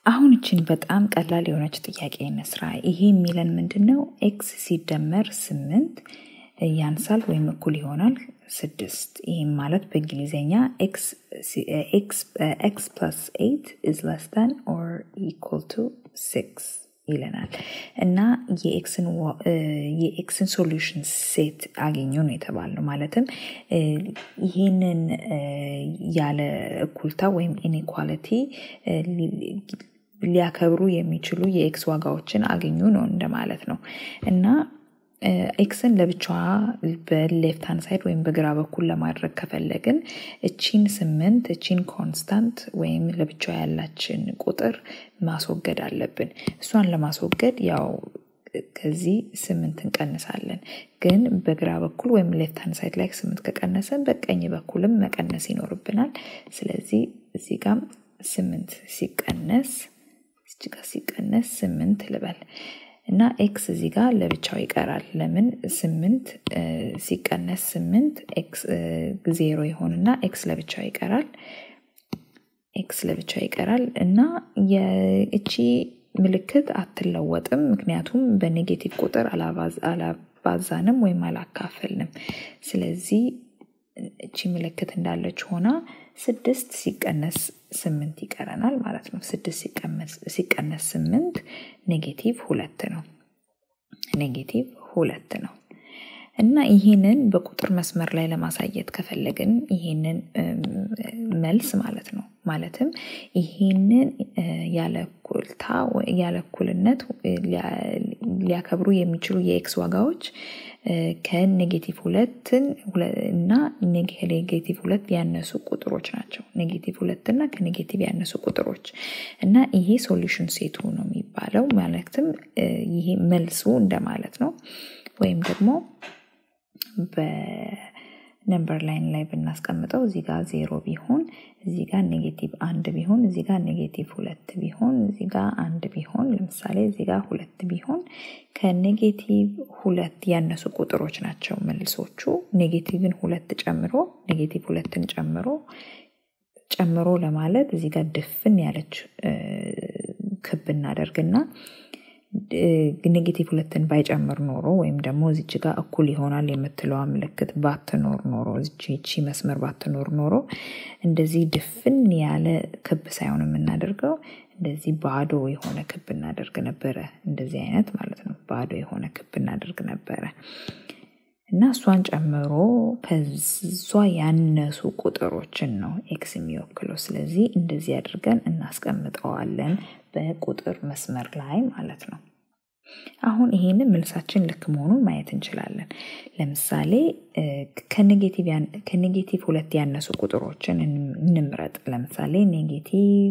አሁን እችን በጣም ቀላል የሆነች ጥያቄ እንስራ። ይሄ የሚለን ምንድን ነው? ኤክስ ሲደመር ስምንት ያንሳል ወይም እኩል ይሆናል ስድስት። ይህም ማለት በእንግሊዝኛ ኤክስ ፕለስ ኤይት ኢዝ ለስ ዳን ኦር ኢኳል ቱ ሲክስ ይለናል እና የኤክስን ሶሉሽን ሴት አገኙ ነው የተባልነው። ማለትም ይህንን ያለ እኩልታ ወይም ኢኔኳሊቲ ሊያከብሩ የሚችሉ የኤክስ ዋጋዎችን አገኙ ነው እንደማለት ነው እና ኤክስን ለብቻዋ በሌፍት ሃንድ ሳይድ ወይም በግራ በኩል ለማድረግ ከፈለግን እቺን ስምንት እቺን ኮንስታንት ወይም ለብቻዋ ያላችን ቁጥር ማስወገድ አለብን። እሷን ለማስወገድ ያው ከዚህ ስምንት እንቀንሳለን። ግን በግራ በኩል ወይም ሌፍት ሃንድ ሳይድ ላይ ስምንት ከቀነሰን በቀኝ በኩልም መቀነስ ይኖርብናል። ስለዚህ እዚህ ጋም ስምንት ሲቀነስ እዚህ ጋር ሲቀነስ ስምንት ልበል እና ኤክስ እዚህ ጋር ለብቻው ይቀራል። ለምን ስምንት ሲቀነስ ስምንት ኤክስ ዜሮ ይሆንና ኤክስ ለብቻው ይቀራል። ኤክስ ለብቻው ይቀራል እና የእቺ ምልክት አትለወጥም። ምክንያቱም በኔጌቲቭ ቁጥር አላባዛንም ወይም አላካፈልንም። ስለዚህ እቺ ምልክት እንዳለች ሆና ስድስት ሲቀነስ ስምንት ይቀረናል ማለት ነው። ስድስት ሲቀነስ ስምንት ኔጌቲቭ ሁለት ነው። ኔጌቲቭ ሁለት ነው እና ይህንን በቁጥር መስመር ላይ ለማሳየት ከፈለግን ይህንን መልስ ማለት ነው ማለትም ይህንን ያለ እኩልታ ያለ እኩልነት ሊያከብሩ የሚችሉ የኤክስ ዋጋዎች ከኔጌቲቭ ሁለትን እና ኔጌቲቭ ሁለት ያነሱ ቁጥሮች ናቸው። ኔጌቲቭ ሁለት እና ከኔጌቲቭ ያነሱ ቁጥሮች እና ይሄ ሶሉሽን ሴቱ ነው የሚባለው። ማለትም ይሄ መልሱ እንደማለት ነው። ወይም ደግሞ በነምበር ላይን ላይ ብናስቀምጠው እዚህ ጋር ዜሮ ቢሆን እዚህ ጋር ኔጌቲቭ አንድ ቢሆን እዚህ ጋር ኔጌቲቭ ሁለት ቢሆን እዚህ ጋር አንድ ቢሆን ለምሳሌ እዚህ ጋር ሁለት ቢሆን ከኔጌቲቭ ሁለት ያነሱ ቁጥሮች ናቸው መልሶቹ። ኔጌቲቭን ሁለት ጨምሮ ኔጌቲቭ ሁለትን ጨምሮ ጨምሮ ለማለት እዚህ ጋር ድፍን ያለች ክብ እናደርግና ኔጌቲቭ ሁለትን ባይጨምር ኖሮ ወይም ደግሞ እዚች ጋር እኩል ይሆናል የምትለዋ ምልክት ባትኖር ኖሮ እቺ መስመር ባትኖር ኖሮ እንደዚህ ድፍን ያለ ክብ ሳይሆን የምናደርገው እንደዚህ ባዶ የሆነ ክብ እናደርግ ነበረ። እንደዚህ አይነት ማለት ነው። ባዶ የሆነ ክብ እናደርግ ነበረ እና እሷን ጨምሮ ከሷ ያነሱ ቁጥሮችን ነው ኤክስ የሚወክለው። ስለዚህ እንደዚህ አድርገን እናስቀምጠዋለን በቁጥር መስመር ላይ ማለት ነው። አሁን ይሄንን መልሳችን ልክ መሆኑን ማየት እንችላለን። ለምሳሌ ከኔጌቲቭ ሁለት ያነሱ ቁጥሮችን እንምረጥ። ለምሳሌ ኔጌቲቭ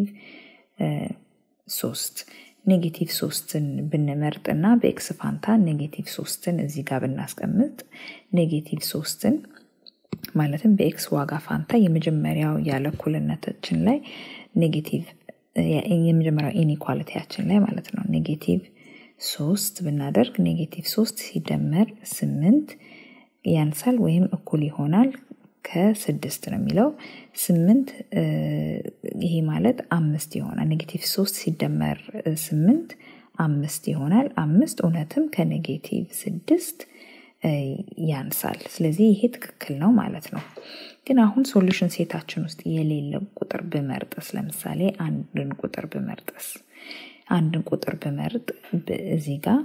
ሶስት ኔጌቲቭ ሶስትን ብንመርጥ እና በኤክስ ፋንታ ኔጌቲቭ ሶስትን እዚህ ጋር ብናስቀምጥ ኔጌቲቭ ሶስትን ማለትም በኤክስ ዋጋ ፋንታ የመጀመሪያው ያለ እኩልነታችን ላይ ኔጌቲቭ የመጀመሪያው ኢኒኳሊቲያችን ላይ ማለት ነው ኔጌቲቭ ሶስት ብናደርግ ኔጌቲቭ ሶስት ሲደመር ስምንት ያንሳል ወይም እኩል ይሆናል ከስድስት ነው የሚለው ስምንት ይሄ ማለት አምስት ይሆናል። ኔጌቲቭ ሶስት ሲደመር ስምንት አምስት ይሆናል። አምስት እውነትም ከኔጌቲቭ ስድስት ያንሳል። ስለዚህ ይሄ ትክክል ነው ማለት ነው። ግን አሁን ሶሉሽን ሴታችን ውስጥ የሌለ ቁጥር ብመርጥስ፣ ለምሳሌ አንድን ቁጥር ብመርጥስ፣ አንድን ቁጥር ብመርጥ እዚህ ጋር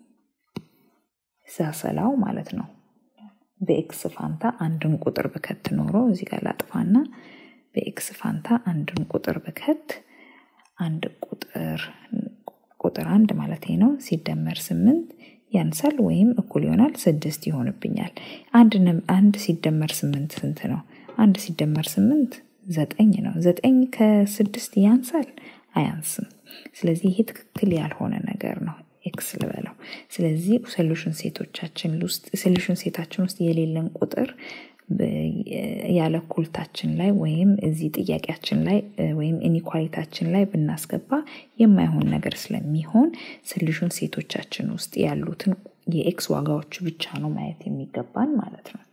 ሳሰላው ማለት ነው በኤክስ ፋንታ አንድን ቁጥር ብከት ኖሮ እዚህ ጋር ላጥፋና በኤክስ ፋንታ አንድን ቁጥር ብከት አንድ ቁጥር ቁጥር አንድ ማለት ነው ሲደመር ስምንት ያንሳል ወይም እኩል ይሆናል ስድስት ይሆንብኛል። አንድ ሲደመር ስምንት ስንት ነው? አንድ ሲደመር ስምንት ዘጠኝ ነው። ዘጠኝ ከስድስት ያንሳል? አያንስም። ስለዚህ ይሄ ትክክል ያልሆነ ነገር ነው። ኤክስ ልበለው። ስለዚህ ሶሉሽን ሴቶቻችን ውስጥ ሶሉሽን ሴታችን ውስጥ የሌለን ቁጥር ያለ እኩልታችን ላይ ወይም እዚህ ጥያቄያችን ላይ ወይም ኢኒኳሊታችን ላይ ብናስገባ የማይሆን ነገር ስለሚሆን ሶሉሽን ሴቶቻችን ውስጥ ያሉትን የኤክስ ዋጋዎች ብቻ ነው ማየት የሚገባን ማለት ነው።